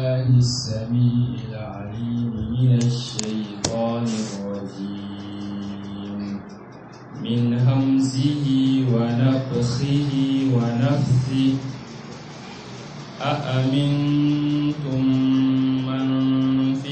الله السميع العليم من الشيطان الرجيم من همزه ونفخه ونفثه أأمنتم من في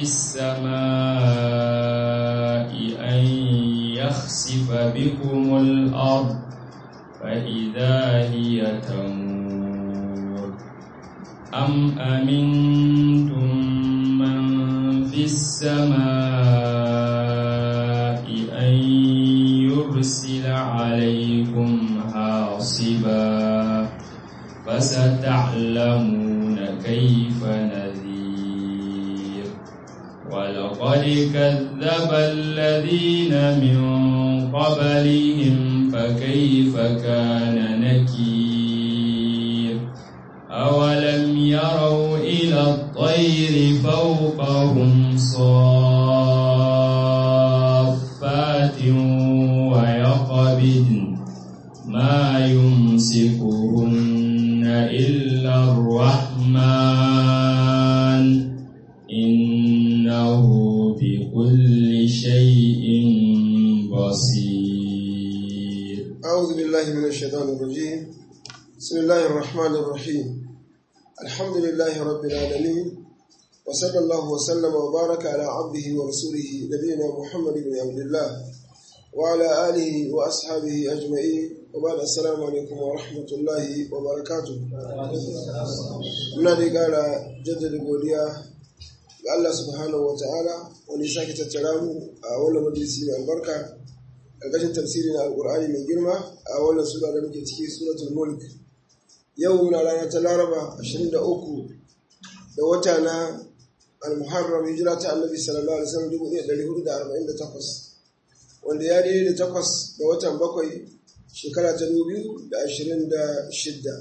السماء أن يخسف بكم الأرض فإذا هي تمور أم أمنتم من في السماء أن يرسل عليكم حاصبا فستعلمون كيف نذير ولقد كذب الذين من قبلهم فكيف كان نكير أولم يروا إلى الطير فوقهم صافات ويقبضن ما يمسكهن إلا الرحمن إنه بكل شيء بصير أعوذ بالله من الشيطان الرجيم بسم الله الرحمن الرحيم الحمد لله رب العالمين وصلى الله وسلم وبارك على عبده ورسوله نبينا محمد بن عبد الله وعلى آله وأصحابه أجمعين وبعد السلام عليكم ورحمة الله وبركاته muna da ƙara jaddada godiya ga Allah subhanahu wa ta'ala wani sake tattara mu a wannan majalisi mai albarka ƙarƙashin tafsirin alƙur'ani mai girma a wannan sura da muke ciki suratul mulk yau na rana ta laraba 23 da wata na al-muharram hijira ta annabi sallallahu alaihi wasallam 1448 wanda ya daidai da takwas da watan bakwai shekara ta 2026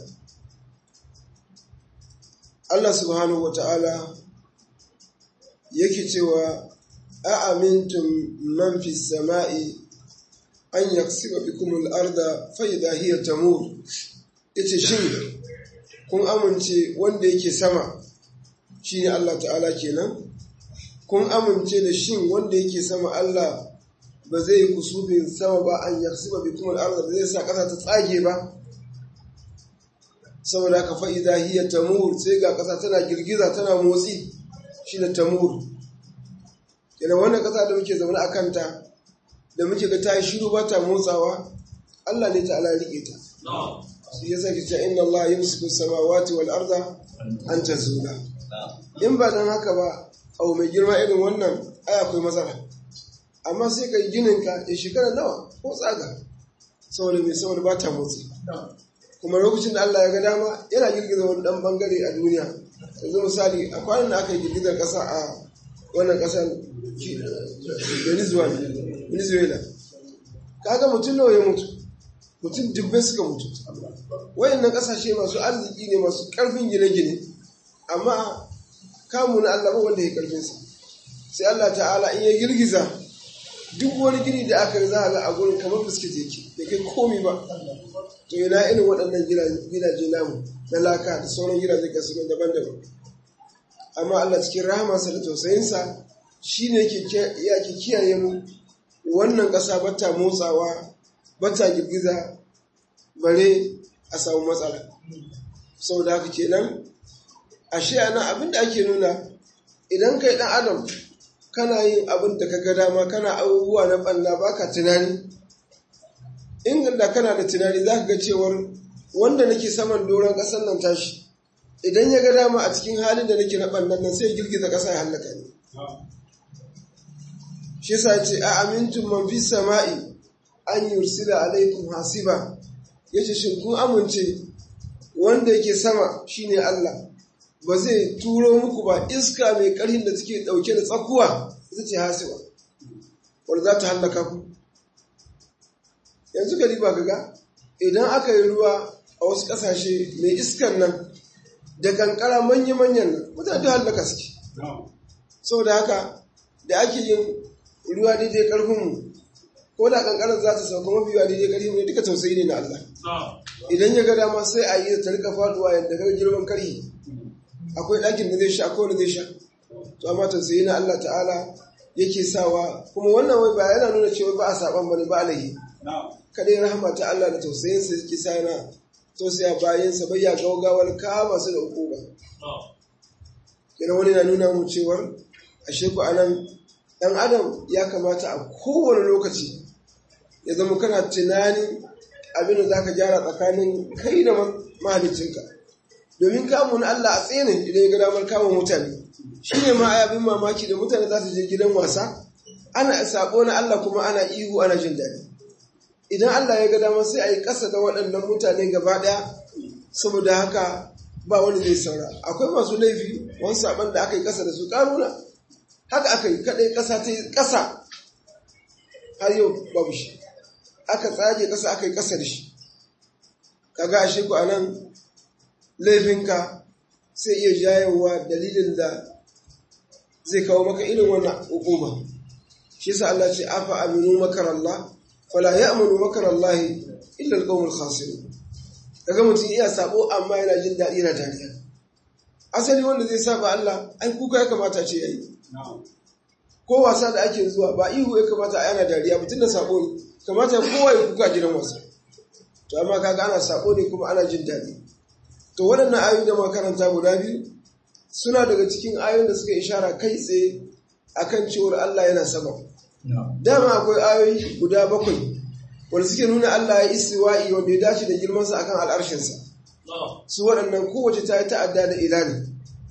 Allah subhanahu wa ta'ala yake cewa a amintum man fi sama'i an yaksiba bikum al-arda fa idha hiya tamur yace shin kun amince wanda yake sama shine Allah ta'ala kenan kun amince da shin wanda yake sama Allah ba zai kusubin sama ba an yaksiba bikum al-arda ba zai sa kasa ta tsage ba saboda haka fa idha hiya tamur sai ga kasa tana girgiza tana motsi shine tamur kenan wannan kasa da muke zaune a kanta da muke ga ta yi shiru ba ta motsawa Allah ne ta'ala rike ta shi yasa ki ce inna Allah yumsiku samawati wal arda an tazula in ba dan haka ba abu mai girma irin wannan ai akwai matsala amma sai kai ginin ka ya shekara nawa ko tsaga saboda mai saboda ba ta motsi kuma lokacin da Allah ya ga dama yana girgiza wani dan bangare a duniya yanzu misali a kwanan da aka yi girgizar kasa a wannan kasar venezuela kaga mutum nawa ya mutu mutum dubbai suka mutu wayannan kasashe masu arziki ne masu karfin gine-gine amma kamu na Allah ba wanda ya karfin sa sai Allah ta'ala in ya girgiza duk wani gini da aka za a ga a gurin kamar biskit yake da kai komi ba to yana irin waɗannan gidaje namu na laka da sauran gidaje kasu daban-daban amma Allah cikin rahamarsa da tausayinsa shi ne ya ke kiyaye mu wannan ƙasa bata motsawa bata girgiza bare a samu matsala sau da haka kenan ashe ana abin da ake nuna idan kai ɗan adam kana yin abin da ka ga dama kana abubuwa na ɓanna baka tunani in da kana da tunani za ka ga cewar wanda nake saman doron ƙasar nan tashi idan ya ga dama a cikin halin da nake na ɓannan nan sai girgiza ƙasa ya hallaka ne shi sa ce a amintun man fi sama'i an yursila alaikum hasiba yace shin kun amince wanda yake sama shine Allah ba zai turo muku ba iska mai ƙarhin da take ɗauke da tsakuwa ita ce hasiba wanda za ta hallaka ku yanzu gari ba ga idan aka yi ruwa a wasu ƙasashe mai iskan nan da kankara manya-manyan nan mutane da hallaka suke saboda haka da ake yin ruwa daidai ƙarfinmu ko da kankarar za ta sauka mafi yawa daidai ƙarfinmu ne duka tausayi ne na Allah idan ya ga dama sai a yi ta rika faduwa yadda ga girman karhi akwai ɗakin da zai sha akwai wanda zai sha to amma tausayi na Allah ta'ala yake sawa kuma wannan wai ba yana nuna cewa ba a saban bane ba alaihi kadai rahama ta Allah da tausayin sa yake sa yana tausaya bayan sa bayya gaugawar kama su da hukuma kina wani na nuna mu cewar ashe ku anan dan adam ya kamata a kowane lokaci ya zama kana tunanin abin da zaka gyara tsakanin kai da mahaliccinka domin kamun Allah a tsene idan ya ga damar kama mutane shi ne ma abin mamaki da mutane za su je gidan wasa ana sabo na Allah kuma ana ihu ana jin daɗi idan Allah ya ga damar sai a yi ƙasa da waɗannan mutane gaba ɗaya saboda haka ba wani zai saura akwai masu laifi wani saban da aka yi ƙasa da su ƙaruna haka aka yi kaɗai ƙasa ta yi ƙasa har yau babu shi aka tsage ƙasa aka yi ƙasa da shi kaga ashe ku anan laifinka sai iya jayewa dalilin da zai kawo maka irin wannan hukuma shi yasa Allah ce afa aminu makarallah fala ya'munu makarallahi illa alqawmul khasirun kaga mutum iya sabo amma yana jin daɗi yana dariya asali wanda zai saba Allah ai kuka ya kamata ce yayi ko wasa da ake zuwa ba ihu ya kamata a yana dariya mutum da sabo ne kamata kowa ya kuka gidan wasa to amma kaga ana sabo ne kuma ana jin daɗi to waɗannan ayoyi da makaranta guda biyu suna daga cikin ayoyin da suka ishara kai tsaye akan cewar Allah yana sama dama akwai ayoyi guda bakwai wanda suke nuna Allah ya istiwa'i wanda ya dace da girmansa akan al'arshinsa su waɗannan kowace ta yi ta'adda da ilani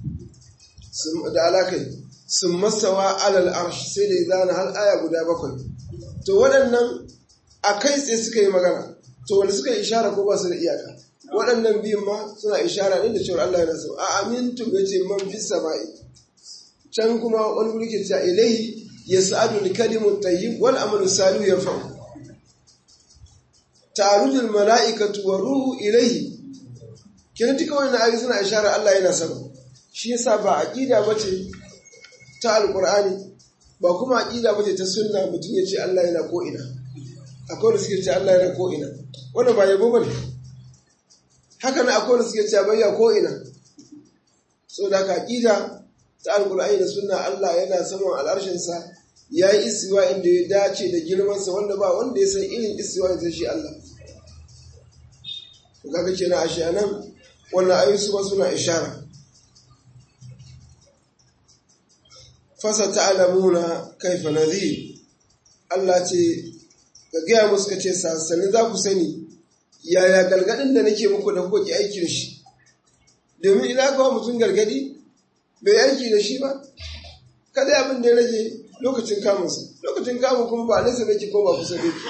da alakai sun masawa alal arshi sai da ya zana har aya guda bakwai to waɗannan a kai tsaye suka yi magana to wanda suka yi ishara ko ba su da iyaka waɗannan biyun ma suna ishara ne da cewar Allah yana sama a amintu ya ce man fi sama'i can kuma wani wuri ke cewa ilahi ya sa'adu da kalimun tayyib wal amalu salu ya fa'u tarujul mala'ikatu wa ruhu ilahi kenan duka wannan ayoyi suna ishara Allah yana sama shi yasa ba aqida bace ta alqur'ani ba kuma aqida bace ta sunna mutum ya ce Allah yana ko ina akwai da suke ce Allah yana ko ina wannan ba yabo bane haka na akwai da suke ce bayya ko ina so da ka aqida ta alqur'ani da sunna Allah yana saman al'arshinsa ya yi istiwa inda ya dace da girmansa wanda ba wanda ya san irin istiwa da shi Allah to kaga kenan ashe anan wannan ayoyi su ba suna ishara fasa ta'lamuna kaifa nadhir Allah ce ga gaya musu kace sasani za ku sani yaya galgadin da nake muku da kuke aiki da shi domin idan ka mutum galgadi bai aiki da shi ba kada abin da ya rage lokacin kamunsa lokacin kamun kuma ba nesa da ke ko ba kusa da ke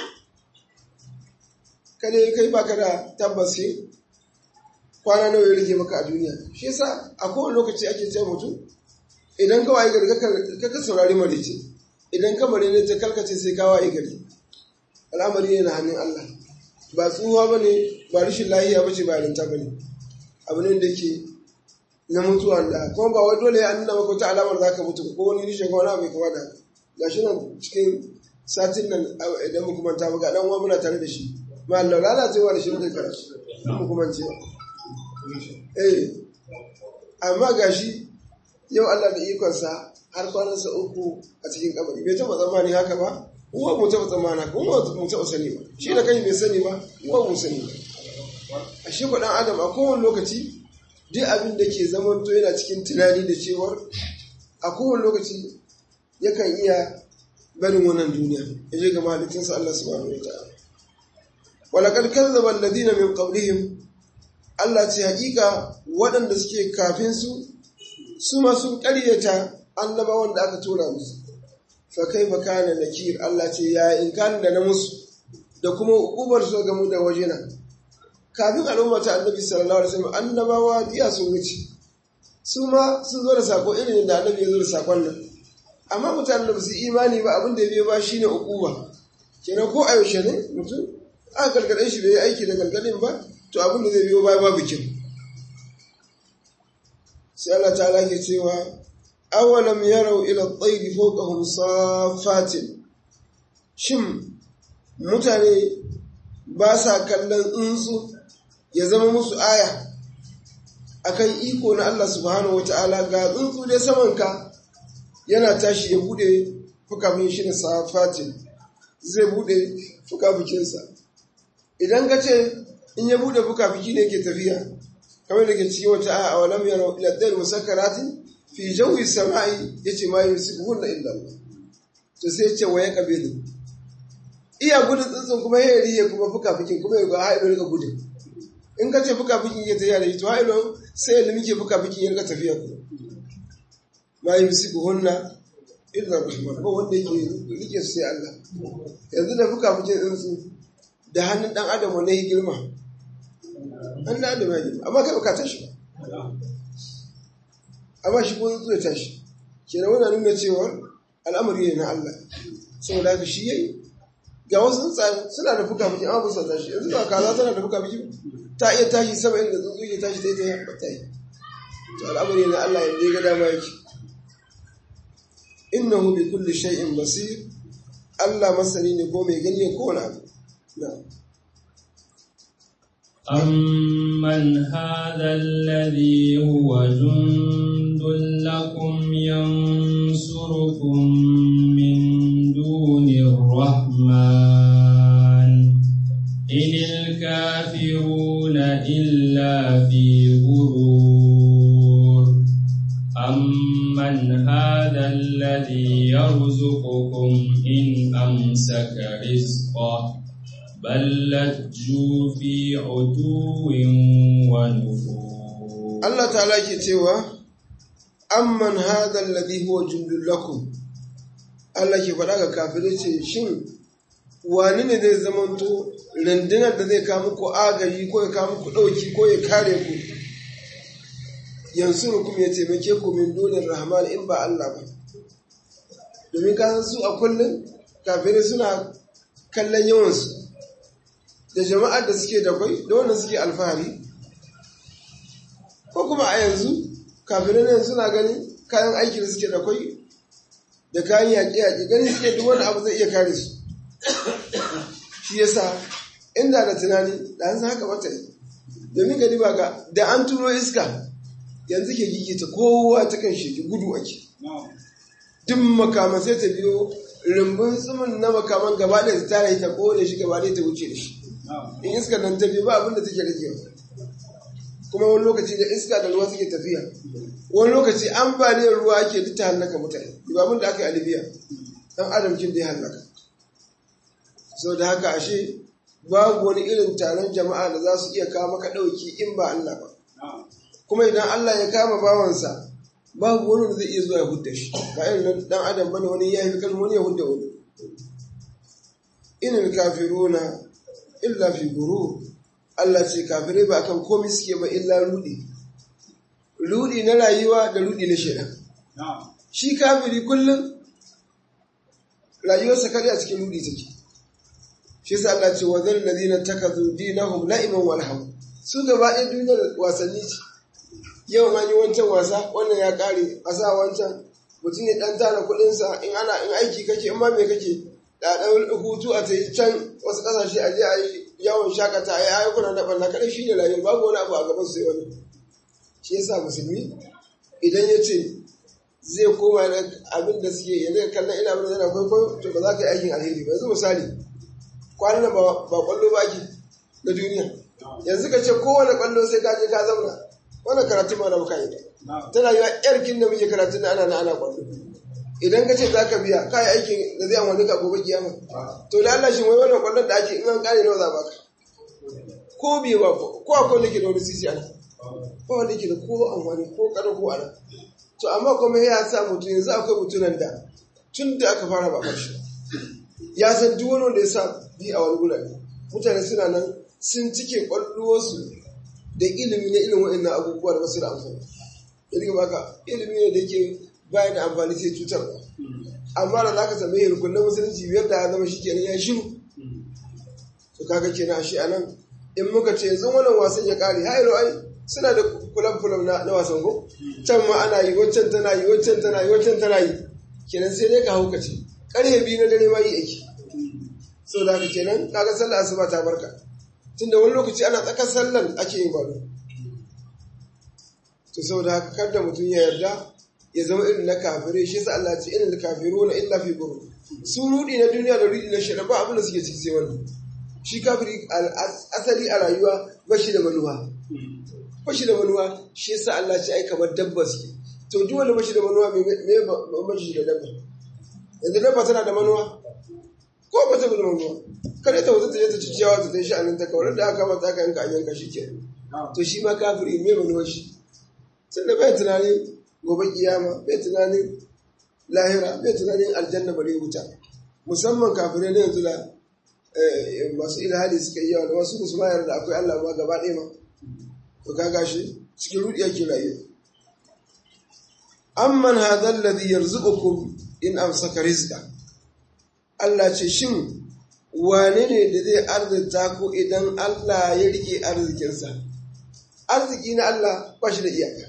kada kai ba ka da tabbas kwana nawa ya rage maka a duniya shi yasa a kowane lokaci ake ce mutum idan ka waye gari ka saurari marice idan ka mare ne ta kalkace sai ka waye gari al'amari ne na hannun Allah ba tsuwa ba ne ba rashin lahiya ba ce ba yarinta ba ne abu ne da ke na mutuwa da kuma ba wai dole ya nuna maka wata alamar za ka mutu ko wani rishin ko wani abu mai kama da ga shi nan cikin satin nan idan mu kuma ta ga dan uwa muna tare da shi ma Allah lalacewa da shi da karatu mu kuma ce eh amma gashi yau Allah da ikonsa har kwanansa uku a cikin kabari bai taɓa tsammani haka ba uwa mu taɓa tsammani haka uwa mu taɓa sani ba shi da kai bai sani ba uwa mu sani ba a shi ɗan adam a kowane lokaci duk abin da ke zamanto yana cikin tunani da cewar a kowane lokaci yakan iya barin wannan duniya ya je ga mahalicinsa Allah subhanahu wa ta'ala walaqad kazzaba alladhina min qablihim Allah ce hakika waɗanda suke kafin su su ma sun ƙaryata annabawan da aka tura musu fa kaifa kana nakir Allah ce ya in kan da na musu da kuma ukubar su ga mu da wajena kafin al'umma ta annabi sallallahu alaihi wasallam annabawa diya sun wuce su ma sun zo da sako irin da annabi ya zo da sakon nan amma mutanen da su imani ba abin da ya biyo ba shine ukuba kenan ko a yaushe ne mutum aka gargaɗe shi bai yi aiki da gargaɗin ba to abin da zai biyo baya babu kyau sai Allah ta ke cewa awalam yarau ila at-tayr fawqahum safatin shin mutane ba sa kallon tsuntsu ya zama musu aya akan iko na Allah subhanahu wata'ala ga tsuntsu dai samanka yana tashi ya bude fukamin shi da safatin zai bude fukafikinsa idan ka ce in ya bude fukafiki ne ke tafiya kamar da ke cikin wata a awalam yana iladdar musakkaratin fi jawi sama'i yace ma yusikuhunna illa Allah to sai ce wa ya kabilu iya gudun tsuntsun kuma ya riye kuma fukafikin kuma ya ga haɗu rika gudun in ka ce fukafikin ya tafiya da shi to haɗu sai ya limike fukafikin ya rika tafiya kuma ma yusikuhunna illa rahman ba wanda yake rike su sai Allah yanzu da fukafikin tsuntsu da hannun dan adam wanda ya girma an da adam ya girma amma kai baka tashi amma shi ko zai tashi kenan wannan nuna cewa al'amari ne na Allah saboda haka shi yayi ga wasu tsuntsaye suna da fuka fuki amma ba su tashi yanzu ba kaza tana da fuka fuki ta iya tashi sama inda tsuntsu ke tashi ta yi ba ta yi to al'amari ne na Allah yanda ya ga dama yake innahu bi kulli shay'in basir Allah masani ne ko mai gani ko wani abu na'am أمن هذا الذي هو جند لكم ينصركم من دون الرحمن إن الكافرون إلا في غرور أمن هذا الذي يرزقكم إن أمسك رزقه بل لجوا في عتو ونفور Allah ta'ala ke cewa amman hadha alladhi huwa jundul lakum Allah ke faɗa ga kafirai ce shin wani ne zai zamanto rundunar da zai kawo muku agaji ko ya kawo muku ɗauki ko ya kare ku yansurukum ya taimake ku min dunin rahman in ba Allah ba domin ka san su a kullum kafirai suna kallon yawansu da jama'ar da suke da kwai da wanda suke alfahari ko kuma a yanzu kafirai nan suna ganin kayan aiki da suke da kwai da kayan yaƙe-yaƙe ganin suke duk wani abu zai iya kare su shi yasa inda da tunani da an haka mata yi domin gari ba ga da an turo iska yanzu ke gigita kowa ta kan sheki gudu ake duk makaman sai ta biyo rumbun tsumin na makaman gaba da ta tara ta kone shi gaba da ta wuce da shi in iska nan ta biyo ba abin da take rage kuma wani lokaci da iska da ruwa suke tafiya wani lokaci ambaliyar ruwa ake duk ta hallaka mutane ba abin da aka yi a libya dan adam kin da ya hallaka sau da haka ashe babu wani irin taron jama'a da za su iya kawo maka ɗauki in ba Allah ba kuma idan Allah ya kama bawansa babu wani da zai iya zuwa ya hudda shi ba irin dan adam bane wani ya yi kalmo wani ya hudda wani inil kafiruna illa fi gurur Allah ce kafirai ba akan komai suke ba illa rudi rudi na rayuwa da rudi na shaidan shi kafiri kullum rayuwarsa kare a cikin rudi take shi sa Allah ce wa zal ladina takazu dinahum la'iban wal hawa su gaba ɗaya duniyar wasanni ce yau an yi wancan wasa wannan ya kare a sa wancan mutum ya ɗan tara kuɗinsa in ana in aiki kake in ma me kake da ɗan hutu a tayi can wasu ƙasashe a je a yi yawon shakata a yi ayyukan da ɓanna kaɗai shi ne rayuwa babu wani abu a gaban sai wani shi yasa musulmi idan ya ce zai koma da abin da suke yanzu kallon ina abin da yana kwaikwayo to ba za ka yi aikin alheri ba yanzu misali kwanan nan ba kwallo ba ake na duniya yanzu ka ce kowane kwallo sai ka je ka zauna wannan karatu ma na muka yi tana yi wa yarkin da muke karatu na ana na ana kwallo idan ka ce za ka biya ka yi aikin da zai amfani ka gobe kiyama to da Allah shi wai wannan kwallon da ake in an kare nawa za ba ka ko biye ba ko akwai wanda ke da wani sisi ana ba wanda ke da ko amfani ko kada ko ana to amma kuma ya sa mutum yanzu akwai mutunan da tun da aka fara ba karshe ya san duk wani wanda ya sa bi a wani gurare mutane suna nan sun cike kwallowarsu da ilimi na ilimin wa'annan abubuwa da basu da amfani yadda baka ilimi ne da yake bayan da amfani sai cutar ba amma da za ka same rukunan musulunci biyar da ya zama shi kenan ya shiru to kaga kenan a shi a nan in muka ce yanzu wannan wasan ya kare ha ilo ai suna da kulan kulan na wasan ko can ma ana yi waccan tana yi waccan tana yi waccan tana yi kenan sai dai ka haukace karfe biyu na dare ma yi aiki sau da haka kenan kaga sallar asuba ta barka tunda wani lokaci ana tsakar sallar ake yin balo to saboda haka kada mutum ya yarda ya zama irin na kafirai shi yasa Allah ce inal kafiruna illa fi ghurur su rudi na duniya da rudi na shari'a ba abin da suke ciki sai wannan shi kafiri asali a rayuwa ba shi da manuwa ba shi da manuwa shi yasa Allah ce ai kamar dabba suke to duk wanda ba shi da manuwa me me ba shi da dabba yanzu dabba tana da manuwa ko ba ta da manuwa kada ta wuce ta je ta ci ciyawa ta tashi anan ta kawar da aka mata aka yanka an yanka shi ke to shi ma kafiri me manuwa shi tunda bai tunanin gobe kiyama bai tunanin lahira bai tunanin aljanna bare wuta musamman kafirai na yanzu da masu ilhali suka yi yawa da wasu musu mayar da akwai Allah ma gaba ɗaya ma to ka gashi cikin rudi yake rayuwa amman hadha alladhi yarzuqukum in amsaka rizqa Allah ce shin wane ne da zai arzita ku idan Allah ya rike arzikinsa arziki na Allah ba shi da iyaka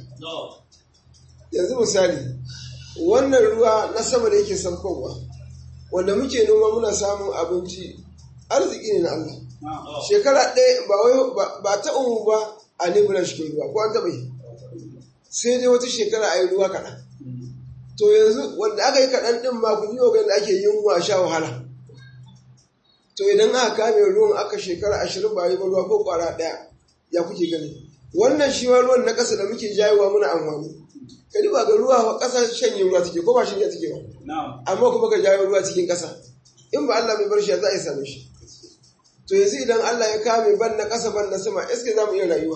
yanzu misali wannan ruwa na sama da yake saukowa wanda muke noma muna samun abinci arziki ne na Allah shekara ɗaya ba wai ba ta umu ba a nebulan shi ruwa ko an taɓa yi sai dai wata shekara a yi ruwa kaɗan to yanzu wanda aka yi kaɗan ɗin ma ku yi da ake yunwa sha wahala to idan aka kame ruwan aka shekara ashirin ba yi ba ruwa ko ƙwara ɗaya ya kuke gani wannan shi ma ruwan na ƙasa da muke jayewa muna amfani ka duba ga ruwa ƙasa shanye ruwa take ko ba shanye take ba amma kuma ka jawo ruwa cikin ƙasa in ba Allah mai bar shi za a yi same shi to yanzu idan Allah ya kame ban na ƙasa ban na sama iska za mu iya rayuwa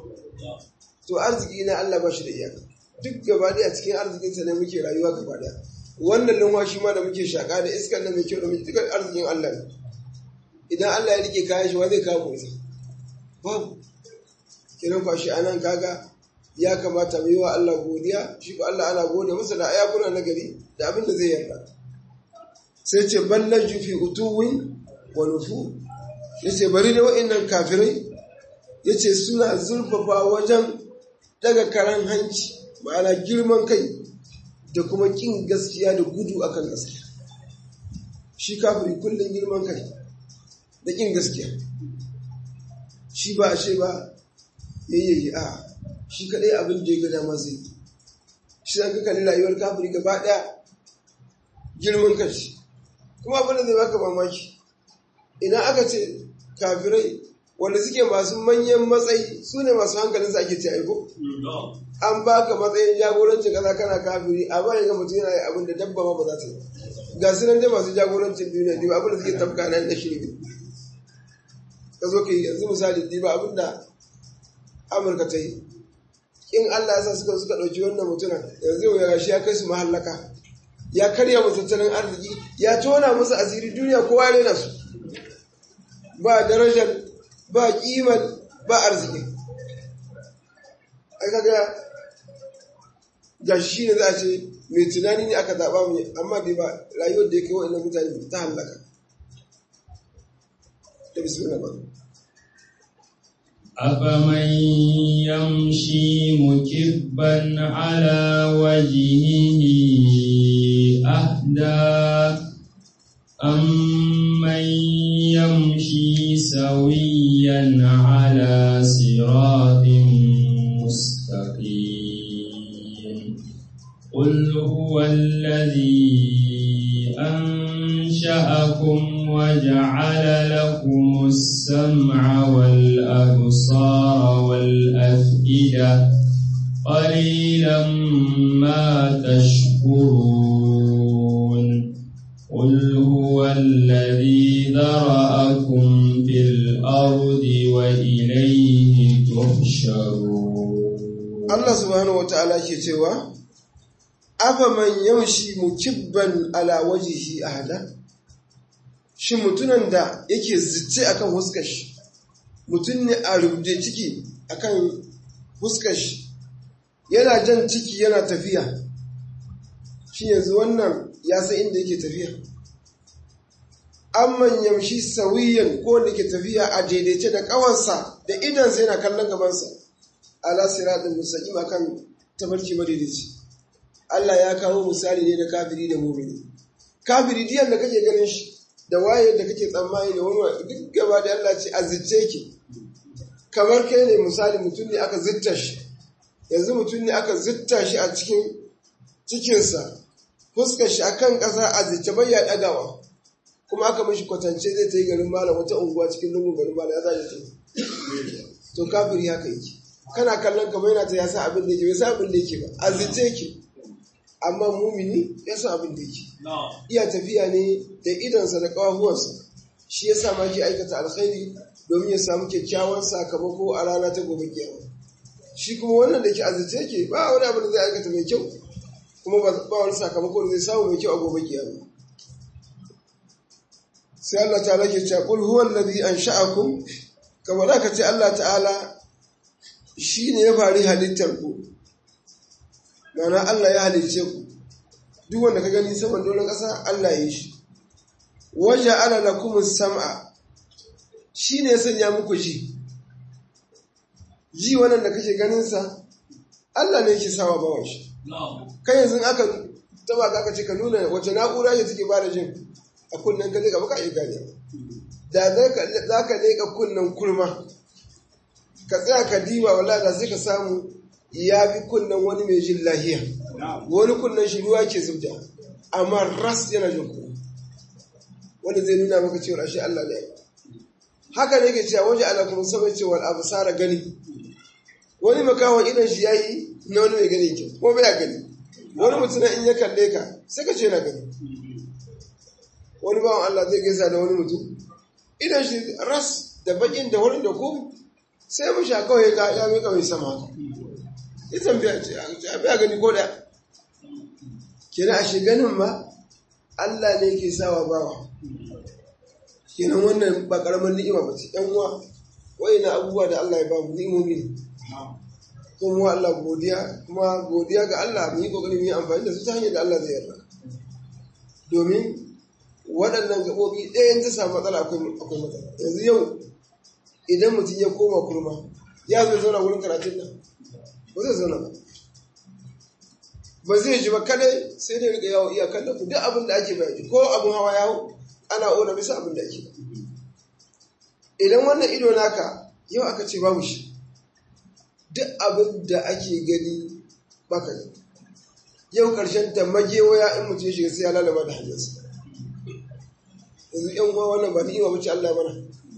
to arziki na Allah ba shi da iyaka duk gaba ɗaya cikin arzikinsa ne muke rayuwa gaba ɗaya wannan lumwashi ma da muke shaƙa da iskar da mai kyau da muke dukkan arzikin Allah ne idan Allah ya rike kayan shi wa zai kawo isa babu kiran kwashi anan kaga ya kamata mu yi wa Allah godiya shi ko Allah ana gode masa da ayakuna na gari da abin da zai yarda sai ce ballan jufi utuwin wa nufu yace bari da wa'annan kafirai yace suna zurfafa wajen daga karan hanci ma'ana girman kai da kuma kin gaskiya da gudu akan gaskiya shi kafiri kullum girman kai da kin gaskiya shi ba ashe ba yayyayi a shi kadai abin da ya ga dama zai shi zan ka kalli rayuwar kafiri gaba daya girman kanshi kuma abin da zai baka mamaki idan aka ce kafirai wanda suke masu manyan matsayi su ne masu hankalin sa ake ce aiko an baka matsayin jagorancin kaza kana kafiri amma ya ga mutum yana yi abin da dabba ma ba za ta yi ga su nan dai masu jagorancin duniya ne abin da suke tafka nan na shirgi ka zo ka yi yanzu misali diba abin da amurka ta yi in Allah ya sa suka suka ɗauki wannan mutumin yanzu yau ya gashi ya kai su mahallaka ya karya musu tattalin arziki ya tona musu asiri duniya kowa ya rena su ba darajar ba kiman ba arziki ai kaga gashi ne za a ce mai tunani ne aka zaɓa mu amma bai ba rayuwar da ya kai wa'annan mutane ta hallaka ta bismillah ba أفمن يمشي مكبا على وجهه أهدى أمن يمشي سويا على صراط مستقيم قل هو الذي أنشأكم وجعل لكم السمع والأبصار والأفئدة قليلا ما تشكرون قل هو الذي ذرأكم في الأرض وإليه تحشرون Allah subhanahu wa ta'ala ke cewa, Afa man yamshi mukibban ala wajihi ahada? Shi mutunan da yake zice akan huskar shi, mutum ne a rubuce ciki akan huskar shi, yana jan ciki yana tafiya, shi yanzu wannan ya san inda yake tafiya. Amman yamshi sawiyan ko wanda ke tafiya a daidaice da ƙawarsa da idansa yana kallon gabansa. ala siratul mustaqim akan tabarki madaidaici Allah ya kawo misali ne da kafiri da mu'mini kafiri diyan da kake ganin shi da waye da kake tsammani da wani duk gaba da Allah ce azzice ki kamar kai ne misali mutum ne aka zitta shi yanzu mutum ne aka zitta shi a cikin cikinsa fuskar shi akan ƙasa a zice bai ya ɗagawa kuma aka mashi kwatance zai ta yi garin malam wata unguwa cikin lungun garin malam ya zaje ta to kafiri haka yake kana kallon kamar yana ta ya sa abin da yake bai sa abin da yake ba a zice yake amma mumini ya sa abin da yake iya tafiya ne da idonsa da ƙawahuwansa shi ya sa ma ke aikata alkhairi domin ya samu kyakkyawan sakamako a rana ta gobe kiyama shi kuma wannan da ke azice yake ba wani abin da zai aikata mai kyau kuma ba wani sakamako da zai samu mai kyau a gobe kiyama sai Allah ta'ala ke cewa qul huwa alladhi ansha'akum kamar da ka ce Allah ta'ala shine ya fari halittar ku mana Allah ya halicce ku duk wanda ka gani saman doron ƙasa Allah ya yi shi waje ala lakum sam'a shine ya sanya muku ji ji wannan da kake ganin sa Allah ne yake sawa bawan shi kai yanzu aka taba ka ce ka nuna wace na'ura ce take bada jin a kunnen ka ka baka iya gane da za ka leƙa kunnen kurma ka tsaya ka diba wala da sai ka samu ya fi kunnen wani mai jin lahiya wani kunnen shi ruwa ke zubda amma ras yana jin kuma wanda zai nuna maka cewa ashe Allah ne haka ne ke cewa waje ala kuma sabai cewa abu sara gani wani makawan idan shi yayi na wani mai gani kyau ko bai gani wani mutum in ya kalle ka sai ka ce na gani wani bawan Allah zai gaisa da wani mutum idan shi ras da bakin da wurin da ku sai mu sha kawai ga ya mai kawai sama ita biya ce a biya gani ko da kenan a shi ganin ma Allah ne ke sawa bawa kenan wannan ba karamar ni'ima ba ce yan uwa na abubuwa da Allah ya ba mu ni'imomi ne kuma Allah godiya kuma godiya ga Allah mu yi kokari mu yi amfani da su ta hanyar da Allah zai yarda domin waɗannan gaɓoɓi ɗayan ta samu matsala akwai matsala yanzu yau idan mutum ya koma kurma ya zai zauna wurin karatun nan ba zai zauna ba ba zai ji ba kadai sai dai riga yawo iyakar da ku duk abin da ake bayani ko abin hawa yawo ana ona bisa abin da ake idan wannan ido naka yau aka ce babu shi duk abin da ake gani baka ne yau karshen ta magewaya in mutum ya shiga sai ya lalaba da hanyarsa yanzu yan uwa wannan ba ni'ima bace Allah mana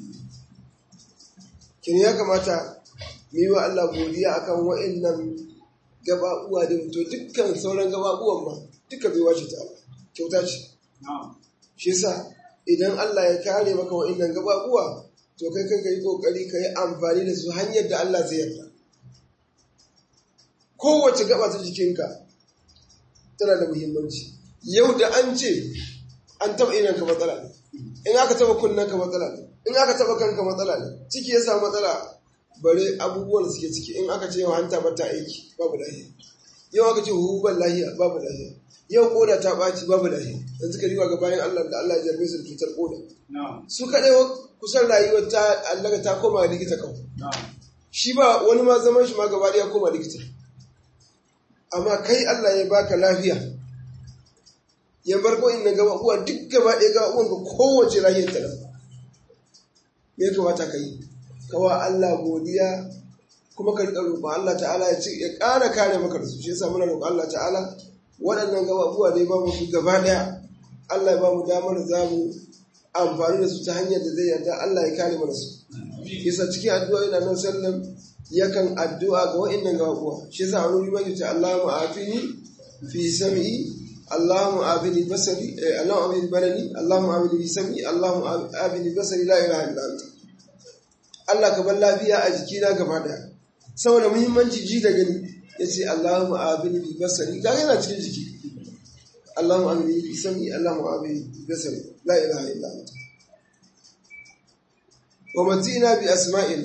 kin ya kamata mu yi wa Allah godiya akan wa'annan gababuwa da to dukkan sauran gababuwan ma duka bai wace ta kyauta ce shi yasa idan Allah ya kare maka wa'annan gababuwa to kai kai kai kokari kai amfani da su hanyar da Allah zai yarda kowace gaba ta jikinka tana da muhimmanci yau da an ce an taba idan ka matsala ne in aka taba kunnen ka matsala ne in aka taba kanka matsala ne ciki ya samu matsala bare abubuwan da suke ciki in aka ce yau hanta bata aiki babu lahiya yau aka ce huban lahiya babu lahiya yau koda ta ɓaci babu lahiya yanzu ka riba ga bayan Allah da Allah ya jarbe su da cutar koda su kaɗai kusan rayuwar ta Allah ta koma likita kawai shi ba wani ma zaman shi ma gaba ɗaya koma likita amma kai Allah ya baka lafiya ya bar ko inda gaba uwa duk gaba ɗaya gaba uwan ka kowace lahiyar ta nan me ya kamata ka yi kawa Allah godiya kuma ka riƙa roƙon Allah ta'ala ya ce ya ƙara kare maka da su shi yasa muna roƙon Allah ta'ala waɗannan gaba uwa ne ba mu su gaba ɗaya Allah ya ba mu damar za mu amfani da su ta hanyar da zai yarda Allah ya kare mana su yasa cikin addu'a yana nan sallam yakan addu'a ga wa'annan gaba uwa shi yasa wani wuri mai ce Allahumma afini fi sam'i اللهم آبني بصري اللهم آبني بدني اللهم آبني بسمعي اللهم آبني بصري لا إله إلا أنت Allah ka bar lafiya a jikina gaba daya saboda muhimmanci ji da gani ya ce Allahumma abini bi basari ga yana cikin jiki Allahumma abini bi sami Allahumma abini bi basari la ilaha illa anta wa matina bi asma'ina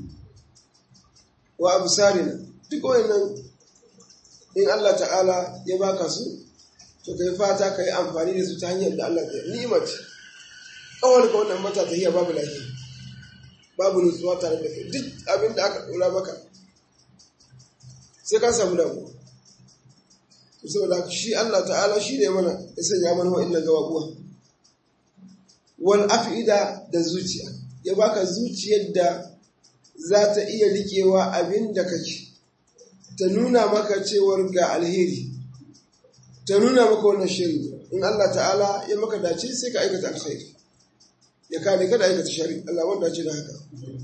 wa absarina duk wannan in Allah ta'ala ya baka su to kai fata kai amfani da su ta hanyar da Allah ya ni'imar kawai ka wannan mata ta hiya babu lafiya babu nutsuwa tare da kai duk abin da aka ɗora maka sai ka samu damu saboda shi Allah ta'ala shi ne mana ya sanya mana wa'annan gababuwa wal afida da zuciya ya baka zuciyar da za ta iya rikewa abin da kake ta nuna maka cewar ga alheri ta nuna maka wannan shiri in Allah ta'ala ya maka dace sai ka aikata alkhairi ya kare ka da aikata shari Allah wanda dace da haka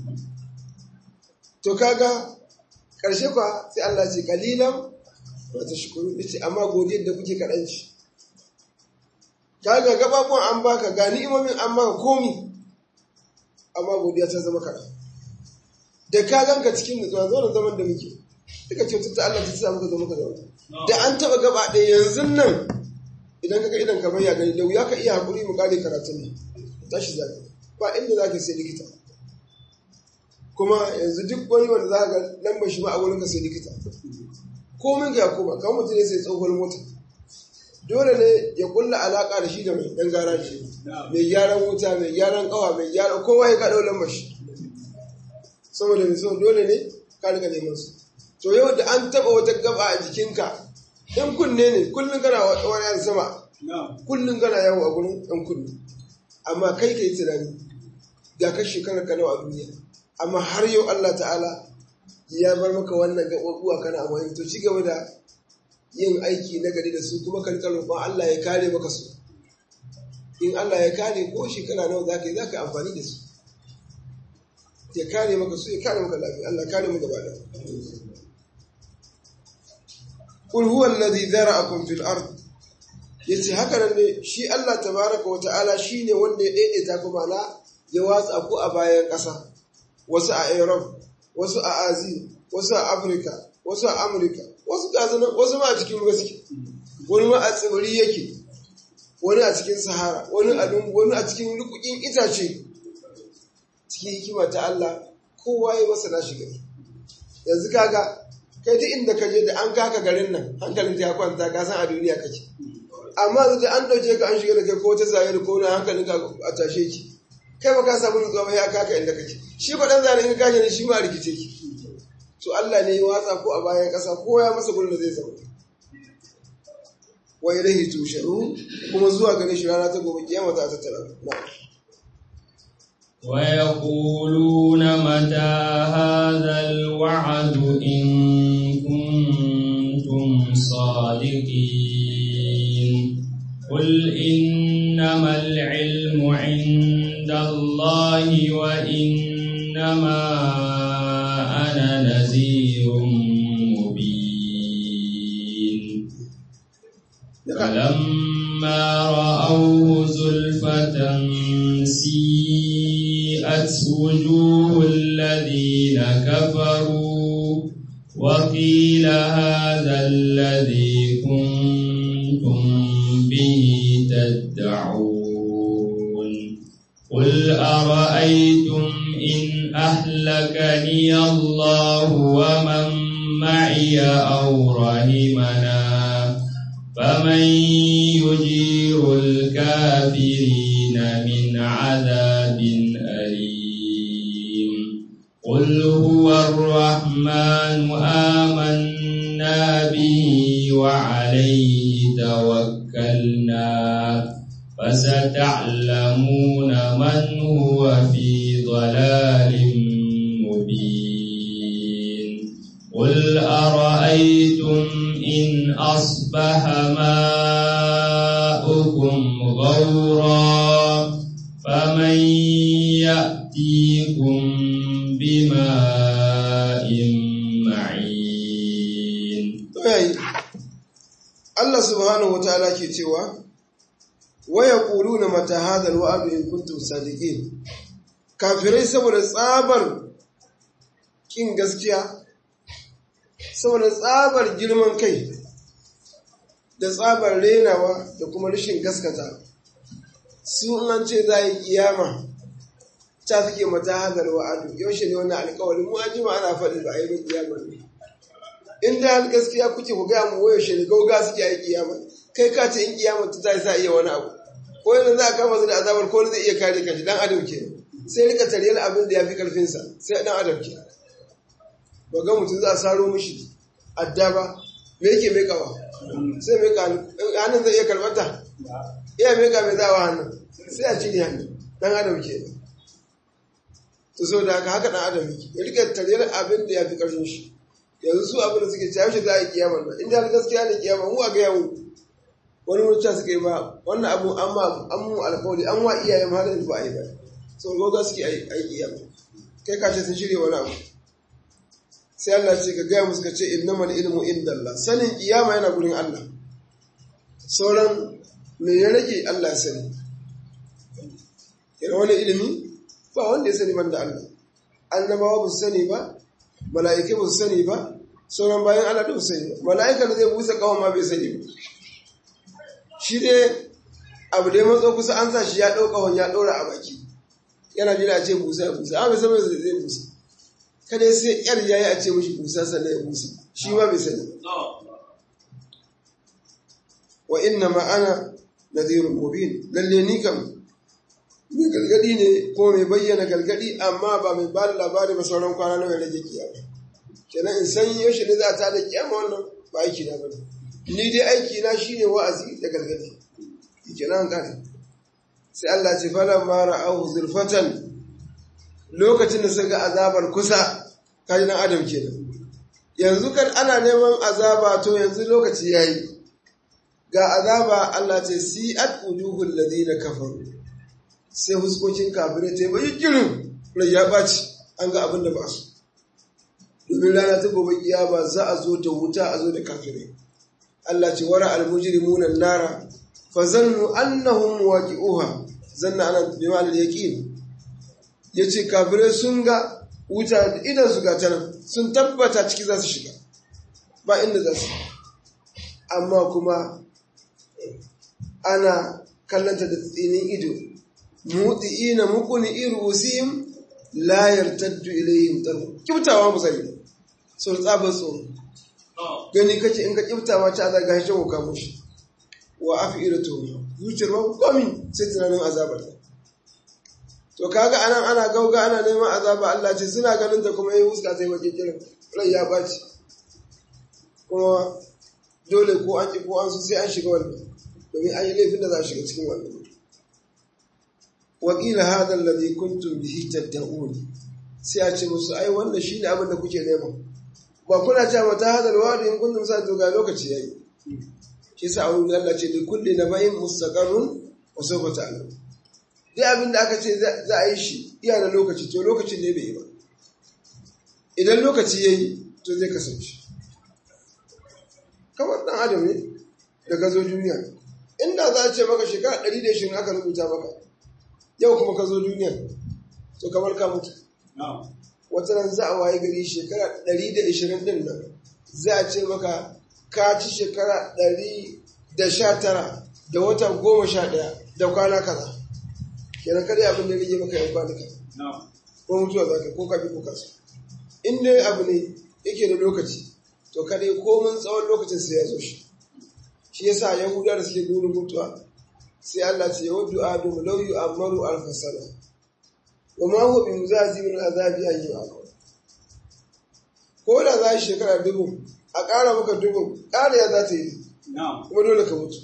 to kaga karshe kwa sai Allah ce kalilan wa tashkuru yace amma godiyar da kuke kadan ci kaga gababun an baka ga ni'imomin an maka komi amma godiya ta zama kaɗan da ka ganka cikin nutsuwa zo da zaman da muke duka ce ta Allah ta sa muka zo muka zauna da an taba gaba ɗaya yanzu nan idan kaga idan ka ya gani da wuya ka iya hakuri mu kare karatun ne tashi zaka ba inda zaka sai likita kuma yanzu duk wani wanda za ga lambar shi ma a wurin ka sai likita komin ga kuma kan mutum ne sai tsohon mota dole ne ya kulla alaka da shi da mai dan garaji mai gyaran wuta mai gyaran kawa mai gyaran kowa ya kaɗau lambar shi saboda mai son dole ne ka riga neman su to yau da an taba wata gaba a jikinka in kunne ne kullum kana wani yan sama kullum kana yawo a gurin ɗan kunne amma kai ka yi tunani ga ka shekarar ka nawa a duniya amma har yau Allah ta'ala ya bar maka wannan gaɓaɓuwa kana amfani to ci gaba da yin aiki na gari da su kuma kan roƙon Allah ya kare maka su in Allah ya kare ko shekara nawa za ka yi za ka yi amfani da su ya kare maka su ya kare maka lafiya Allah kare mu gaba da Kul huwa alladhi zara'akum fil ard yace haka nan ne shi Allah tabaraka wa ta'ala shine wanda ya daidaita ku mana ya watsa ku a bayan ƙasa wasu a Europe wasu a Asia wasu a Africa wasu a America wasu gazana wasu ma a cikin ruwa suke wani ma a tsibiri yake wani a cikin Sahara wani a lungu wani a cikin rukukin itace cikin hikima ta Allah kowa ya masa nashi gari yanzu kaga kai duk inda ka je da an kaka garin nan hankalin ta ya kwanta ka san a duniya kake amma yanzu da an dauke ka an shiga da kai ko ta zahiri ko na hankalin ka a tashe ki kai ba ka samu nutsuwa ba ya kaka inda kake shi ba dan zane in ka ne shi ma a rikice ki to Allah ne ya watsa ko a bayan kasa ko ya masa gurin da zai zama wa ilaihi tusharu kuma zuwa gare shi rana ta gobe kiyama za ta tattara na'am ويقولون متى هذا الوعد إن كنتم صادقين قل إنما العلم عند الله وإنما أنا نذير مبين فلما رأوه زلفة سيئت وجوه الذين كفروا وقيل هذا الذي كنتم به تدعون قل أرأيتم إن أهلكني الله ومن معي أو رحمنا فمن يجير الكافرين من عذاب أليم قل هو الرحمن آمنا به وعليه توكلنا فستعلمون من هو في ضلال مبين قل أرأيتم إن أصبح ماؤكم غورا فمن يأتيكم بماء معين Allah subhanahu wataala ke cewa wa yaquluna mata hadha alwa'd in kuntum sadiqin kafirai saboda tsabar kin gaskiya saboda tsabar girman kai da tsabar renawa da kuma rashin gaskata su an ce za yi kiyama ta suke mata hadar wa'adu yaushe ne wannan alkawari mu ajima ana faɗi ba a yi kiyama ne in da gaskiya kuke ku gaya mu yaushe ne gauga suke yi kiyama kai ka ce in kiyama ta ta sa iya wani abu ko yanzu za a kama su da azabar ko zai iya kare kanshi dan adam ke sai rika tariyar abin da ya fi karfinsa sai dan adam ke ba ga mutum za a saro mishi adda ba me yake mai kawa sai mai ka hannun zai iya karbata iya mai ka mai zawa hannun sai a cire hannun dan adam ke to so da haka haka dan adam yake ya rika tariyar abin da ya fi karfin shi yanzu su abin da suke cewa shi za a yi kiyama nan inda har gaskiya ne kiyama mu a ga yawo wani mutum suka yi ba wannan abu an ma an mu alkawari an wa iyayen har yanzu ba a yi ba sau goga suke a yi kiyama kai ka ce sun shirya wani abu sai Allah ce ka gaya musu ka ce innamal ilmu indallah sanin kiyama yana gurin Allah sauran me ya rage Allah ya sani yana wani ilimi ba wanda ya sani banda Allah annabawa ba su sani ba mala'ikai ba su sani ba sauran bayan Allah da su sani ba mala'ika da zai busa kawon ma bai sani ba shi dai abu da ya matso kusa an sa shi ya ɗauka wani ya ɗora a baki yana jira a ce busa ya busa amma bai san mai zai busa kada sai yar yayi a ce mishi busa sannan ya busa shi ma bai sani wa inna ma ana nadhirun mubin lalle ni kam mai galgadi ne ko mai bayyana galgadi amma ba mai ba da labari ba sauran kwana na mai rage kiyama kenan in san yaushe ne za ta da kiyama wannan ba aiki na bane ni dai aiki na shine wa'azi da galgadi kenan kare sai Allah ce fala ma ra'ahu zulfatan lokacin da suka azabar kusa kaji dan adam kenan yanzu kan ana neman azaba to yanzu lokaci yayi ga azaba Allah ce si'at wujuhul ladina kafaru sai huskokin kafirai ta yi bai girin rai ya ɓaci an ga abin da ba su domin rana ta gobe ba za a zo da wuta a zo da kafirai Allah ce wara almujrimuna nara fa zannu annahum waqi'uha zanna ana bi ma'al yaqin yace kafirai sun ga wuta idan su ga tana sun tabbata ciki za su shiga ba inda za su amma kuma ana kallanta da tsinin ido mudi'ina mukuni irusihim la yartaddu ilayhim tarfu kibtawa musali so tsaban tsoro gani kace in ka kibta ma ta zaga shi ko kamo shi wa afiratu zuciyar ma komi sai tunanin azabar to kaga anan ana gauga ana neman azaba Allah ce suna ganin ta kuma yi huska sai waje kiran rai ya baci kuma dole ko an ki ko an su sai an shiga wannan domin an yi laifin da za a shiga cikin wannan wakila hada alladhi kuntum bihi tad'un sai a ce musu ai wannan shine abin da kuke nema ba kuna cewa mata hada alwadi in kuntum sa to ga lokaci yayi shi sa Allah Allah ce li kulli nabayin mustaqarrun wa sawfa ta'lam duk abin da aka ce za a yi shi iya da lokaci to lokacin ne bai yi ba idan lokaci yayi to zai kasance kamar dan adam ne da ka zo duniya inda za a ce maka shekara 120 aka rubuta maka yau kuma ka zo duniya to kamar ka mutu wata nan za a waye gari shekara 120 din nan za a ce maka ka ci shekara 119 da wata 11 da kwana kaza kenan kada abin da rage maka yan kwanuka ko mutuwa za ka ko ka bi ko kasu in dai abu ne yake da lokaci to kada komin tsawon lokacin sai ya zo shi shi yasa yahuda da suke burin mutuwa sai Allah ce ya waddu adamu law yu'ammaru alf sana wa ma huwa bi muzazi min azabi an yu'ammar ko da za shi shekara dubu a ƙara maka dubu ƙara ya za ta yi kuma dole ka mutu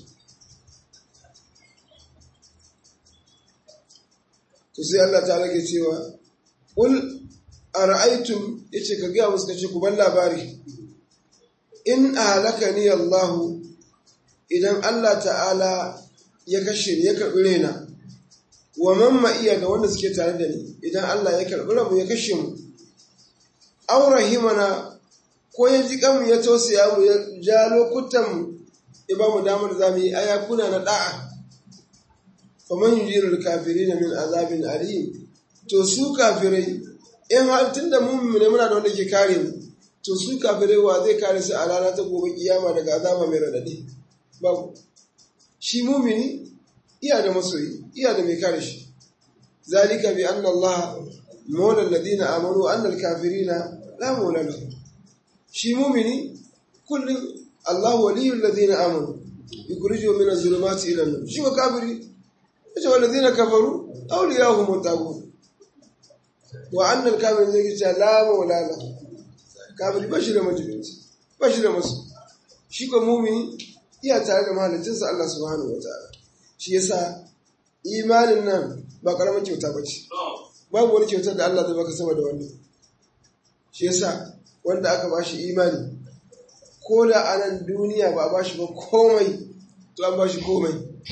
to sai Allah ta rage cewa ul ara'aytum yace ka ga musu kace ku ban labari in ahlakani Allah idan Allah ta'ala ya kashe ni ya karɓi raina wa mamma iya da wanda suke tare da ni idan Allah ya karɓi ramu ya kashe mu aw rahimana ko ya ji kanmu ya tausaya mu ya ja lokutan mu ya ba mu damar za mu yi ayakuna na da'a faman yujirul kafirin min azabin alim to su kafirai in har tunda mun ne muna da wanda ke kare mu to su kafirai wa zai kare su a rana ta gobe kiyama daga azaba mai radadi babu shi mumini iya da masoyi iya da mai kare shi zalika bi anna Allah mawla alladhina amanu wa anna al-kafirina la mawla lahum shi mumini kullum Allah waliyyu alladhina amanu yukhrijuhum min az-zulumati ila an-nur shi wa kafiri yace walladhina kafaru awliyahum at-taghut wa anna al-kafirina zai ce la mawla lahum kafiri bashi da majibinci bashi da masu shi ko mumini iya tare da mahalicinsa Allah subhanahu wa ta'ala shi yasa imanin nan ba karamin kyauta ba ce babu wani kyautar da Allah zai baka sama da wannan shi yasa wanda aka bashi imani ko da a nan duniya ba a bashi ba komai to an bashi komai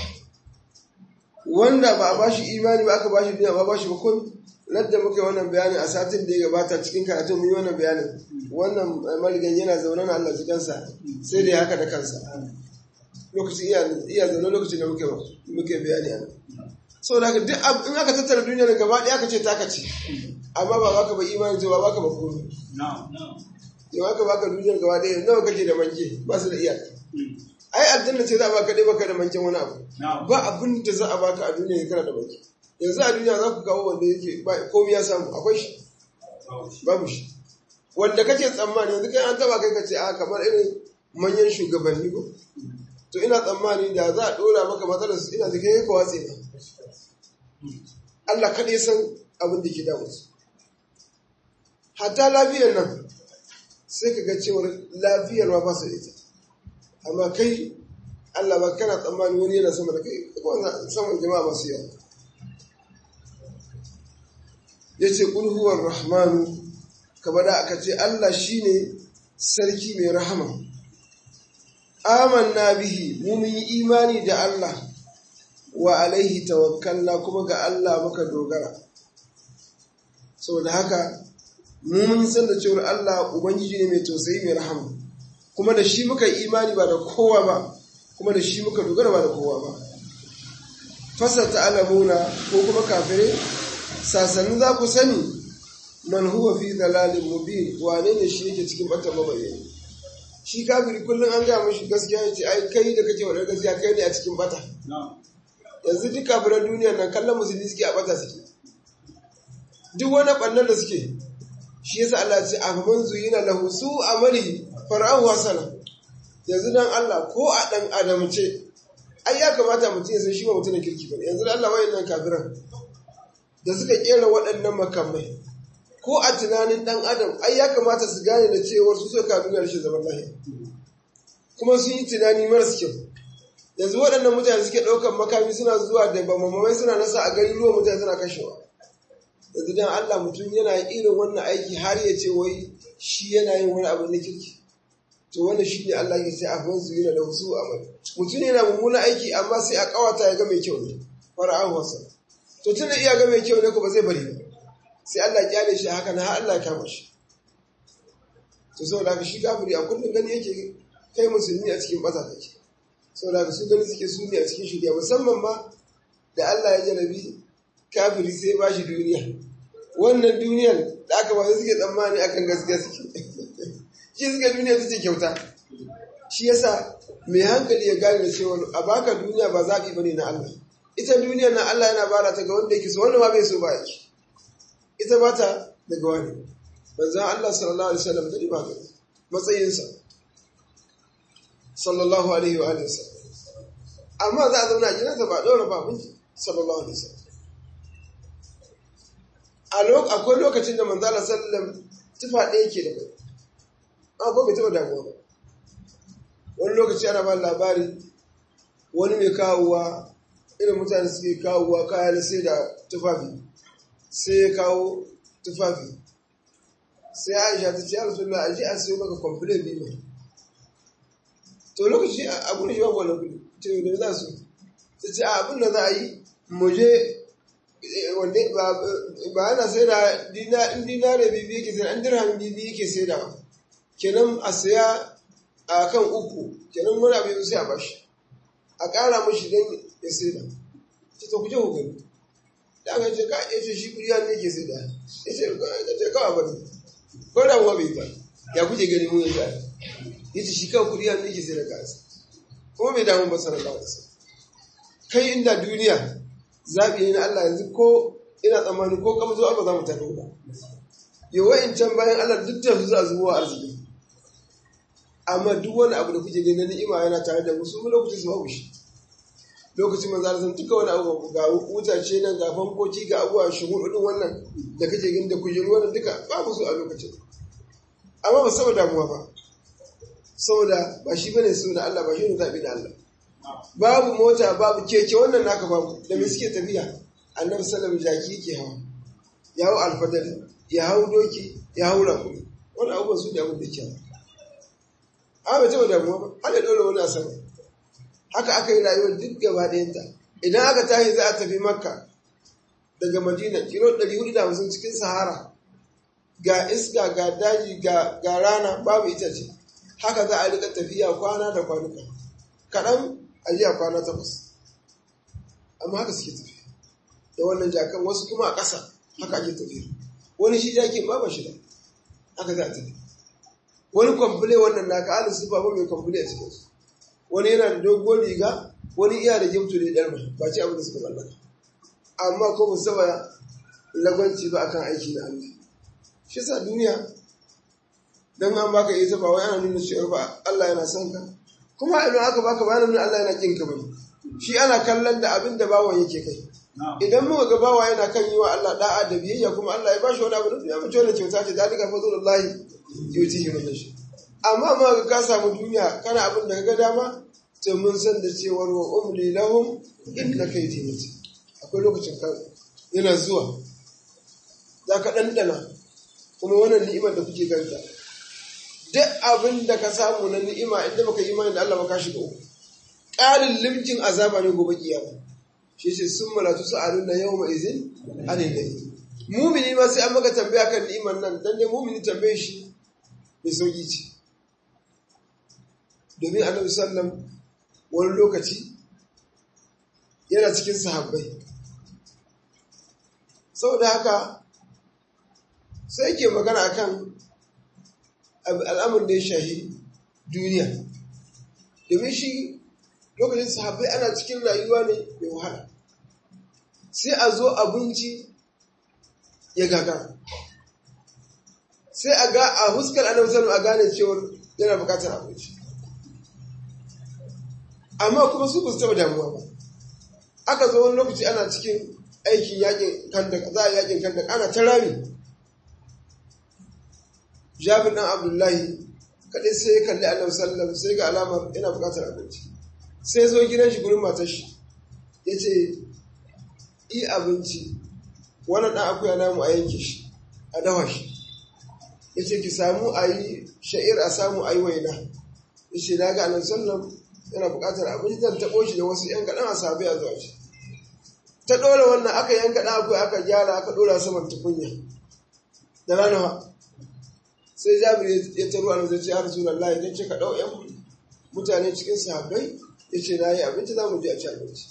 wanda ba a bashi imani ba aka bashi duniya ba a bashi ba komai ladda muka yi wannan bayanin a satin da ya gabata cikin karatun mun yi wannan bayanin wannan maligan yana zaune na Allah cikinsa sai da ya haka da kansa lokacin iya zaune lokacin da muke bayani a nan sau da duk in aka tattara duniya da gaba ɗaya aka ce taka ce amma ba baka ba imani ce ba baka ba komai yau aka baka duniyar gaba ɗaya nawa kake da manke ba su da iyaka ai aljanna ce za a baka ɗaya baka da manken wani abu ba abin da za a baka a duniya ya kana da manke yanzu a duniya za ku kawo wanda yake komai ya samu akwai shi babu shi wanda kake tsammani yanzu kai an taba kai ka ce a kamar irin manyan shugabanni ko to ina tsammani da za a ɗora maka matsalar su ina da kai ka watse ba Allah kaɗai san abin da ke damu su hatta lafiyar nan sai ka ga cewar lafiyar ma ba su da ita amma kai Allah ba kana tsammani wani yana sama da kai kuma saman jama'a masu yawa ya ce ƙulhuwar rahmanu kamar da aka ce Allah shi ne sarki mai rahama amanna bihi mu mun yi imani da Allah wa alaihi tawakkalna kuma ga Allah muka dogara saboda haka mu mun san da cewar Allah ubangiji ne mai tausayi mai rahama kuma da shi muka imani ba da kowa ba kuma da shi muka dogara ba da kowa ba fasa ta'alamuna ko kuma kafirai sasannin za ku sani man huwa fi dalalin mubin wane ne shi yake cikin bata mabayyani shi kafiri kullum an gaya mashi gaskiya ya ce ai kai da kake wadar gaskiya kai ne a cikin bata yanzu duk kafiran duniya nan kallon musulmi suke a bata suke duk wani ɓannan da suke shi yasa Allah ce a faman zuyina lahu su amali fara'u hasana yanzu dan Allah ko a dan adam ce ai ya kamata mutum ya san shi ba mutum kirki ba yanzu dan Allah wayannan kafiran da suka kera waɗannan makamai ko a tunanin ɗan adam ai ya kamata su gane da cewar su suka duniya rashin zaman lahiya kuma sun yi tunani maras kyau yanzu waɗannan mutane suke ɗaukar makami suna zuwa da bamamai suna nasa a gari ruwan mutane suna kashewa yanzu dan Allah mutum yana irin wannan aiki har ya ce wai shi yana yin wani abu na kirki to wanda shi ne Allah ya ce a fansu yana da wasu amal mutum yana mummunan aiki amma sai a kawata ya ga mai kyau ne fara'an wasa to tun da iya ga mai kyau ne ko ba zai bari ba sai Allah ya kyale shi haka na har Allah ya kama shi to saboda haka shi kafiri a kullum gani yake kai musulmi a cikin bata kake saboda haka su gani suke su ne a cikin shirya musamman ma da Allah ya jarabi kafiri sai ba shi duniya wannan duniyar da aka ba suke tsammani akan gaskiya suke shi suka duniya ta ce kyauta shi yasa mai hankali ya gane da cewa a baka duniya ba zaɓi bane na Allah ita duniyar na Allah yana bada ta ga wanda yake so wanda ma bai so ba yake ita ba ta daga wani manzan Allah sallallahu alaihi wasallam da ba gani matsayinsa sallallahu alaihi wa alihi wasallam amma za a zauna a gidansa ba ɗora ba mun sallallahu alaihi wasallam a akwai lokacin da manzan Allah sallallahu tufa ɗaya ke da kai a ko bai taɓa damuwa ba wani lokaci ana ba labari wani mai kawowa irin mutane suke kawowa kaya na sai da tufafi sai ya kawo tufafi sai aisha ta ce ya rasu na aji a sai maka kwamfilin biyu to lokaci a gudun yawan wani gudu ta yi da za su ta ce abin da za a yi muje wanda ba ana sai da dinare bibi yake sai an dirham bibi yake sai da kenan a saya a kan uku kenan wani abin sai a bashi a ƙara mashi don ya sai da ta ta kuje hukari da aka ce ka ya ce shi kuriya ne ke sai da ya ce kawai ba ne ko da kuma bai ba ya kuke gani mun ya ya ce shi kawai kuriya ne ke sai da kansa kuma bai damu ba sanar da wasu kai inda duniya zaɓi ne na Allah yanzu ko ina tsammani ko kamar zuwa ba za mu tafi ba yawa in can bayan Allah duk da su za zuwa arziki amma duk wani abu da kuke gani na ni'ima yana tare da musu lokacin su babu shi lokacin manzo Allah duka wani abu ga wutace nan ga fankoki ga abuwa shuhur din wannan da kake gani da kujeru wannan duka babu su a lokacin amma ba saboda damuwa ba saboda ba shi bane saboda Allah ba shi ne zabi da Allah babu mota babu keke wannan naka babu da me suke tafiya annabi sallallahu alaihi wasallam jaki yake hawa ya hau alfadari ya hau doki ya hau rakumi wani abubuwan su ne abin da kyau amma bai taɓa damuwa ba aka ɗaura wani a sama haka aka yi rayuwar duk gaba ɗayanta idan aka tashi za a tafi makka daga madina kilo 450 cikin sahara ga iska ga daji ga rana babu itace haka za a rika tafiya kwana da kwanuka kaɗan a jiya kwana takwas amma haka suke tafiya da wannan jakan wasu kuma a ƙasa haka ake tafiya wani shi jakin ba ba shida haka za a tafi wani kwamfule wannan naka alin su ba mai kwamfule a cikinsu wani yana da dogon riga wani iya da gimtu da ɗarma ba ce abin da suka mallaka amma ko ba saba lagwanci ba akan aiki na Allah shi sa duniya dan an baka ita ba wai ana nuna cewa ba Allah yana son ka kuma idan aka baka ba nuna Allah yana kin ka bane shi ana kallon da abin da bawan yake kai idan muka ga bawa yana kan yi wa Allah da'a da biyayya kuma Allah ya bashi wani abu da ya mace wannan kyauta ce dalika fadlullahi yutihi man yasha amma ma ka samu duniya kana abin da ga dama to mun san da cewar wa umli lahum inna kaydi mutin akwai lokacin ka yana zuwa za ka ɗanɗana kuma wannan ni'imar da kuke ganta duk abin da ka samu na ni'ima inda baka yi imani da Allah ba ka shiga uku ƙarin limkin azaba ne gobe kiyama shi ce sun malatu su a nuna yau ma izin anin da mumini ma sai an maka tambaya kan ni'imar nan dan dai mumini tambaye shi mai sauki ce domin annabi sallam wani lokaci yana cikin sahabbai saboda haka sai ke magana akan al'amur da ya shahi duniya domin shi lokacin sahabbai ana cikin rayuwa ne mai wahala sai a zo abinci ya gaga sai a ga a huskar annabi sallallahu a gane cewar yana bukatar abinci amma kuma su ba su taba damuwa ba aka zo wani lokaci ana cikin aikin yakin kandak za a yakin kandak ana ta rami jabir dan abdullahi kadai sai ya kalli annabi sallallahu sai ga alamar yana bukatar abinci sai zo gidan shi gurin matar shi yace yi abinci wannan dan akuya namu a yanke shi a dawa shi yace ki samu a yi sha'ir a samu a yi waina yace na ga annabi sallallahu yana bukatar abinci zan taɓo shi da wasu yan kaɗan a sabi a zuwa shi ta ɗora wannan aka yanka ɗan akwai aka gyara aka ɗora saman tukunya da rana sai jabir ya taro a zai ce ya rasu Allah ya ce ka ɗau ‘yan mutane cikin sahabbai ya ce na yi abinci za mu je a ci abinci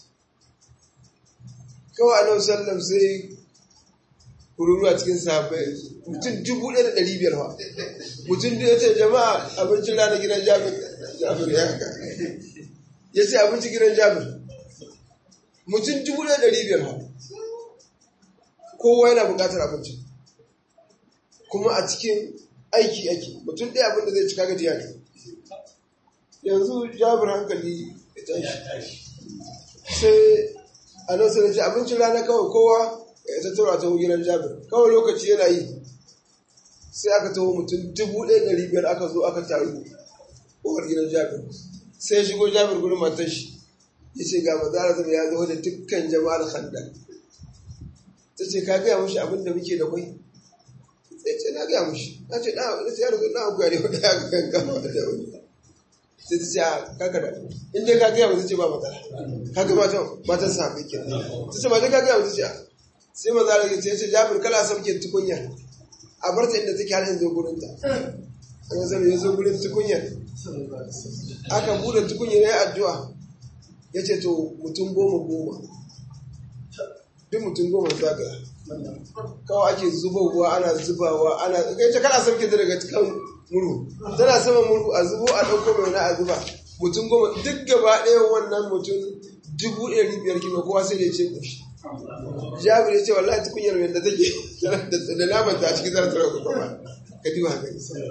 kawai annabi sallam sai kururu a cikin sahabbai mutum dubu ɗaya da ɗari biyar fa mutum da ya ce jama'a abincin rana gidan jabir jabir ya haka ya ce abinci gidan jabir mutum dubu ɗaya ɗari biyar ha kowa yana buƙatar abinci kuma a cikin aiki ake mutum ɗaya abinda zai cika gajiya ne yanzu jabir hankali ya tashi sai a nan sai ce abincin rana kawai kowa ya tattara ta gidan jabir kawai lokaci yana yi sai aka taho mutum dubu ɗaya ɗari biyar aka zo aka taru kowar gidan jabir sai shigo jabir gudun matar shi ya ce ga mazara zama ya zo da dukkan jama'ar handa ta ce ka gaya mushi abin da muke da kwai sai ce na gaya mushi na ce na ce ya rubu na abuwa ne wanda ya kan gama da wani sai ta ce a kaka da in dai ka gaya musu ce ba matsala ka ga matan matan sa kai ke ta ce ba dai ka gaya musu ce a sai mazara ya ce ya ce jabir kala sauke tukunya a bar ta inda take har yanzu gurin ta an ga zama ya zo gurin tukunyar aka bude tukunyar ya yi addu'a ya ce to mutum goma goma duk mutum goma zaga kawai ake zubowa ana zubawa ana kai ta kana sauke ta daga cikin muru tana sama muru a zubo a ɗauko mai na a zuba mutum goma duk gaba ɗaya wannan mutum dubu ɗari biyar kima kowa sai da ya ce ƙoshi jabir ya ce wallahi tukunyar mai da take da naman ta a cikin zarar tara kuma ka diba haka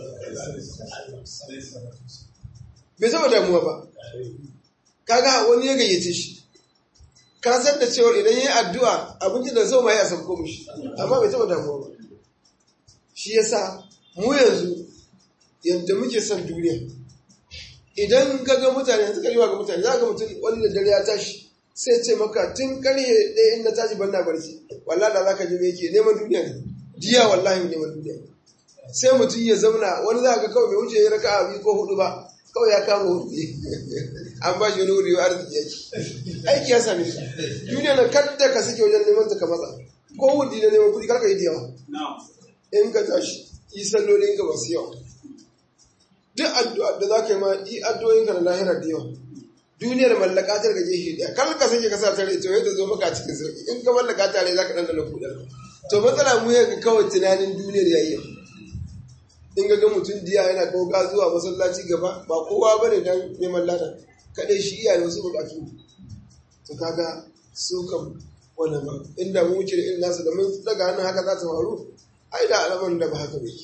bai zama damuwa ba kaga wani ya gayyace shi ka san da cewa idan yayi addu'a abinci da zo mai a sabko mishi amma bai taba damuwa ba shi yasa mu yanzu yadda muke son duniya idan ka ga mutane yanzu kariwa ga mutane za ga mutum wani da dare ya tashi sai ce maka tun karye ɗaya in na tashi ban na barci wallahi da zaka ji me yake neman duniya ne jiya wallahi neman duniya sai mutum ya zauna wani za ka kawai bai wuce ya raka a biyu ko hudu ba kawai ya kama hudu an ba shi wani wuri arziki yake aiki ya same shi duniya na kadda ka suke wajen neman ta ka matsa ko wudi na neman kuɗi karka yi da yawa in ka tashi yi sallolin ka masu yawa duk addu'a da za ka yi ma yi addu'o'in ka na lahira da yawa duniyar mallaka ta daga gefe daya kar ka sake ka sa tare to yadda zo maka cikin sauki in ka mallaka tare za ka dandana kudar to matsala mu yaga kawai tunanin duniyar yayi in ga mutum diya yana koga zuwa masallaci gaba ba kowa bane dan neman lada kadai shi iya da wasu bukatu to kaga su kam wannan ba inda mu wuce da irin nasu da mun daga hannun haka za ta faru ai da alaman da ba haka bai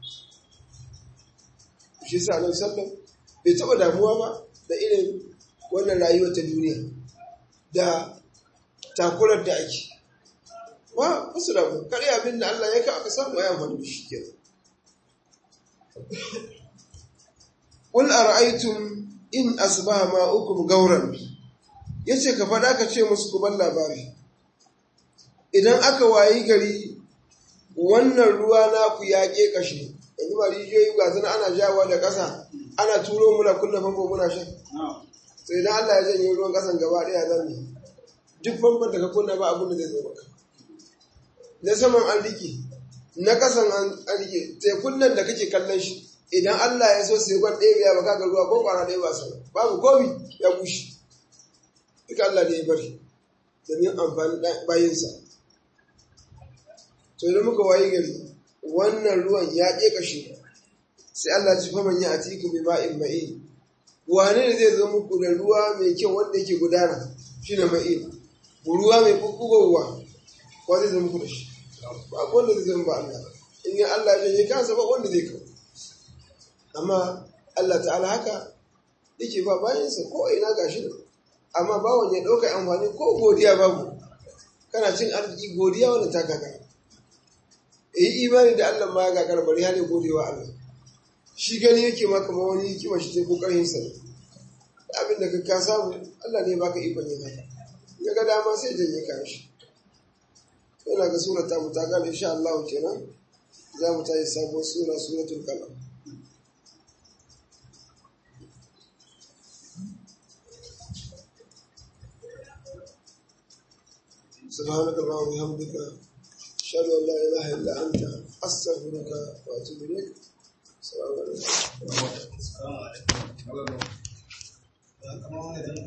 shi sa nan sallam bai taba damuwa ba da irin wannan rayuwar ta duniya da takurar da ake ba wasu damu kare abin da Allah ya ka aka samu ya amfani da shi ke Qul ara'aytum in asbaha ma'ukum gauran yace ka fada ka ce musu ku ban labari idan aka wayi gari wannan ruwa naku ya ke kashe yanzu ba rijiyoyi ga zana ana jawa da ƙasa ana turo muna kunna famfo muna shan sai idan Allah ya janye ruwan ƙasan gaba ɗaya zan yi duk famfon da ka kunna ba abin da zai zo maka na saman an rike na ƙasan an rike tekun nan da kake kallon shi idan Allah ya so sai kwan ɗaya biya baka ga ruwa ko kwana ɗaya ba sana babu komi ya bushe duk Allah ne ya bari domin amfani bayinsa to idan muka wayi gari wannan ruwan ya ƙe kashe sai Allah ci faman ya atiku bi ma'in ma'in wane ne zai zo muku da ruwa mai kyau wanda yake gudana shine ma'in ruwa mai bubbugowa ko zai zo muku da shi ba wanda zai zama ba Allah in ya Allah ya yi kansa ba wanda zai kawo amma Allah ta'ala haka yake ba bayansa ko ina gashi nan amma bawon ya ɗauka amfani ko godiya babu kana cin arziki godiya wanda ta gaga yi imani da Allah ma ya gagar bari hali godewa Allah shi gani yake ma kamar wani hikima shi ce ko ƙarhin sa abin da ka samu Allah ne baka ikon yin haka ya ga dama sai janye ka shi yana ga sura ta muta gane insha Allah kenan za mu tayi sabuwar sura suratul qalam سبحانك اللهم وبحمدك أشهد أن لا إله إلا أنت أستغفرك وأتوب إليك السلام عليكم